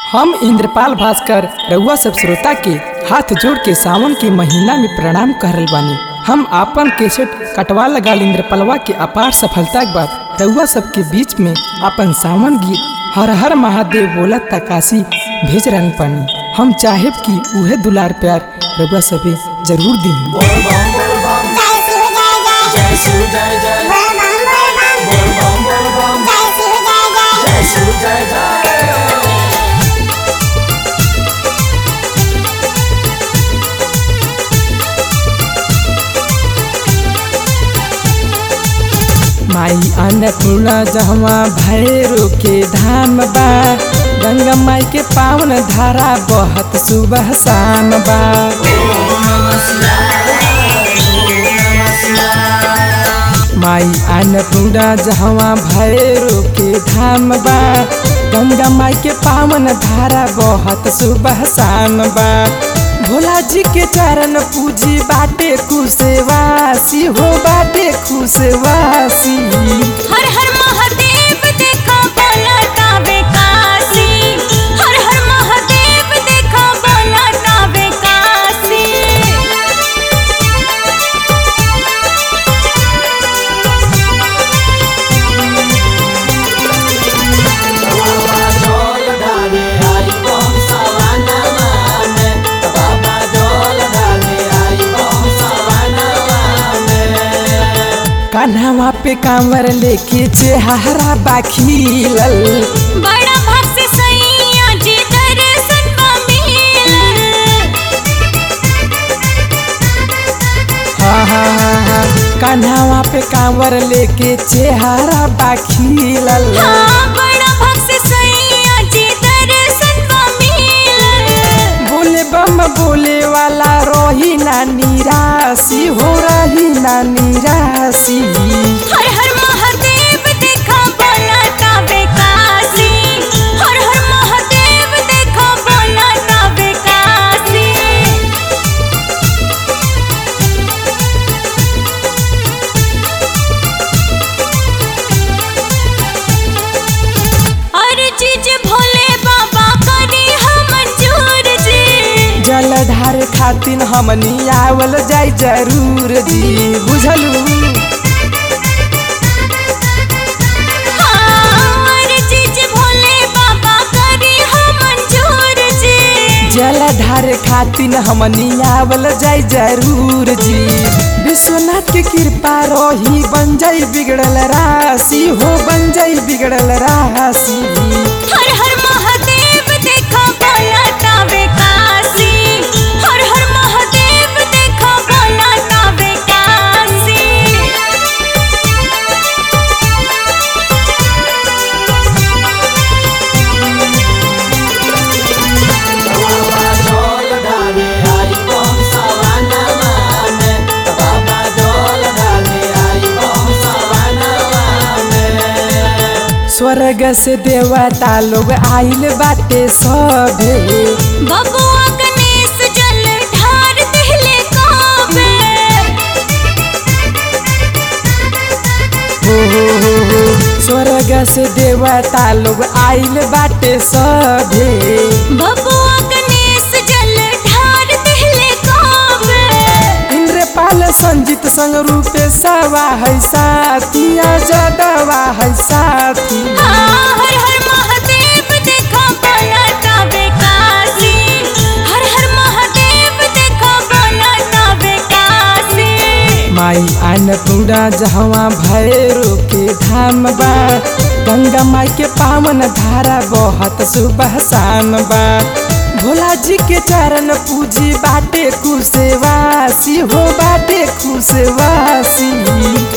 हम इंद्रपाल भास्कर रउआ सब श्रोता के हाथ जोड़ के सावन के महीना में प्रणाम करल बानी हम आपन केसेट कटवा लगाल इंद्रपलवा के अपार सफलता के बाद रउआ सब के बीच में अपन सावन गीत हर हर महादेव बोला तकाशी भेज रहल पानी हम चाहेब कि उहे दुलार प्यार रउआ सभी जरूर दी जय शिव जय जय बोल बम बोल बम जय शिव जय जय माई अन्नपूर्णा जहवा भैरो के धाम बा गंगा माई के पावन धारा बहत सुबह शाम बा माई अन्नपूर्णा जहवा भैरो के धाम बा गंगा माई के पावन धारा बहत सुबह शाम बा भोला जी के चरण पूजी बाटे खुशवासी हो बाटे खुशवासी हर हर महादेव देखा बोलता बेकासी हर हर महादेव देखा बोलता बेकासी बाबा जल ढाले आई बम सवानवा में बाबा जल ढाले आई बम सवानवा में कान्हावा पे कांवर लेके चेहरा बाखीलल बड़ा भक्त से सैया जी दर्शन बा मिलल हा हा हा हा कान्हावा पे कांवर लेके चेहरा बाखीलल हाँ बड़ा भक्त से सैया जी दर्शन बा मिलल बोले बम बोले वाला रही ना निराशी हो रही ना निराशी हर हर महादेव देखा बोलता बेकासी हर हर महादेव देखा बोलता बेकासी और चीज भोले बाबा करी हम मंजूर जी जलधार खातिन हमनी आवल जाई जरूर जी बुझलू हाँ, और चीज भोले बाबा करी हम मंजूर जी जलधार खातिन हमनी आवल जाई जरूर जी विश्वनाथ के कृपा रही बन जाई बिगड़ल राशि हो बन जाई बिगड़ल राशि हर हर महादेव देखा बोलता बेकासी हर हर महादेव देखा बोलता बेकासी बाबा जल ढाले आई बम सवानवा में बाबा जल ढाले आई बम सवानवा में स्वर्ग से देवता लोग आइल बाटे सभे बबुआ गणेश जल ढार दिले काबे हो हो हो हो स्वर्ग से देवता लोग आइल बाटे सभे बबुआ गणेश जल ढार दिले काबे इंद्रपाल संजीत संग रूपे सवा है साथिया जदवा है साथी हाँ, हर हर महादेव देखा बोलता बेकासी हर हर महादेव देखा बोलता बेकासी माई अन्नपूर्णा जहवा भैरो के धाम बा गंगा माई के पावन धारा बहत सुबह शाम बा भोला जी के चरण पूजी बाटे खुशवासी हो बाटे खुशवासी